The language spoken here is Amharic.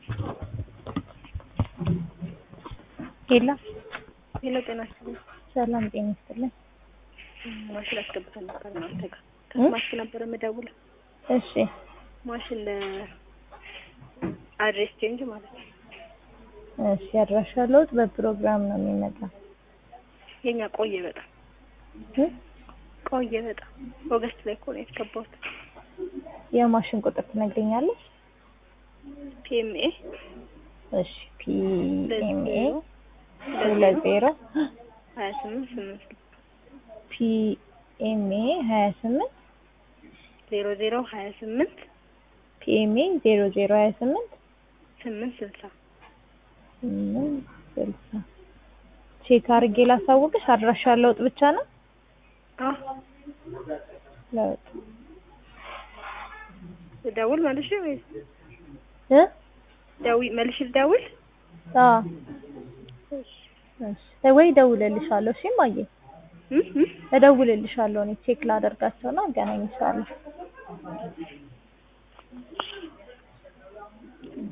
ሄሎ ሄሎ ጤና ይስጥልኝ። ሰላም ጤና ይስጥልኝ። ማሽን አስገብተን ነበር እናንተ ጋር ከስማርት ነበር የምደውለው። እሺ ማሽን ለአድሬስ ቼንጅ ማለት ነው። እሺ አድራሻ ለውጥ በፕሮግራም ነው የሚመጣው። የኛ ቆየ በጣም እ? ቆየ በጣም ኦገስት ላይ እኮ ነው ያስገባሁት። የማሽን ቁጥር ትነግረኛለሽ? ፒኤምኤ እሺ ፒኤምኤ ሁለት ሁለት ዜሮ ሀያ ስምንት ስምንት ፒኤምኤ ሀያ ስምንት ዜሮ ዜሮ ሀያ ስምንት ፒኤምኤ ዜሮ ዜሮ ሀያ ስምንት ስምንት ስልሳ ስምንት ስልሳ ቼክ አድርጌ ላሳውቅሽ። አድራሻ ለውጥ ብቻ ነው አዎ ለውጥ ልደውል መልሼ ወይስ እ ደዊ መልሼ ልደውል? አዎ እሺ ወይ እደውልልሻለሁ። እሺ እማዬ እ እ እደውልልሻለሁ። እኔ ቼክ ላደርጋቸውና አገናኝሻለሁ።